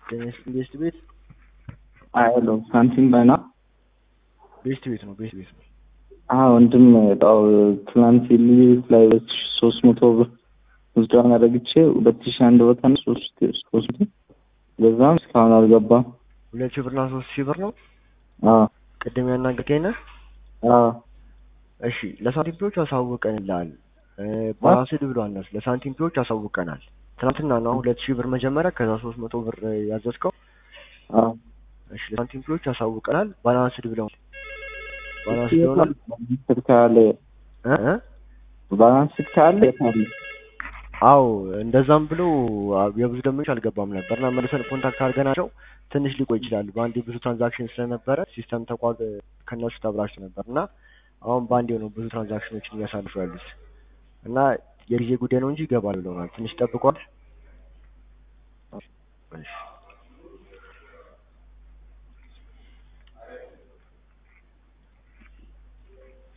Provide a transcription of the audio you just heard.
ቤስት ቤት አያለው ሳንቲም ባይና ቤስት ቤት ነው። ቤስት ቤት ነው። አዎ ወንድም ጣው ትናንት ልዩት ላይ ሁለት ሺ ሶስት መቶ ብር ውዝድዋን አደረግቼ ሁለት ሺ አንድ ቦታ ነው ሶስት ሶስት በዛም እስካሁን አልገባም። ሁለት ሺህ ብርና ሶስት ሺህ ብር ነው። አዎ ቅድም ያናገርከኝ ነህ። አዎ እሺ ለሳንቲም ፒዎች አሳውቀንልሃል። ባላንስድ ብሏል እነሱ ለሳንቲም ፒዎች አሳውቀናል። ትናንትና ነው ሁለት ሺህ ብር መጀመሪያ ከዛ ሶስት መቶ ብር ያዘዝከው። አዎ እሺ ለሳንቲም ፒዎች አሳውቀናል። ባላንስድ ብለው ባላንስድ ይሆናል ስልክ ካለ እ እ ባላንስ ስልክ ካለ የታለ አዎ እንደዛም ብሎ የብዙ ደንበኞች አልገባም ነበር እና መልሰን ኮንታክት አድርገናቸው ትንሽ ሊቆይ ይችላል። በአንዴ ብዙ ትራንዛክሽን ስለነበረ ሲስተም ተቋል ከነሱ ተብላሽቶ ነበር እና አሁን በአንዴ ነው ብዙ ትራንዛክሽኖችን እያሳልፉ ያሉት እና የጊዜ ጉዳይ ነው እንጂ ይገባል ብለውናል። ትንሽ ጠብቋል። እሺ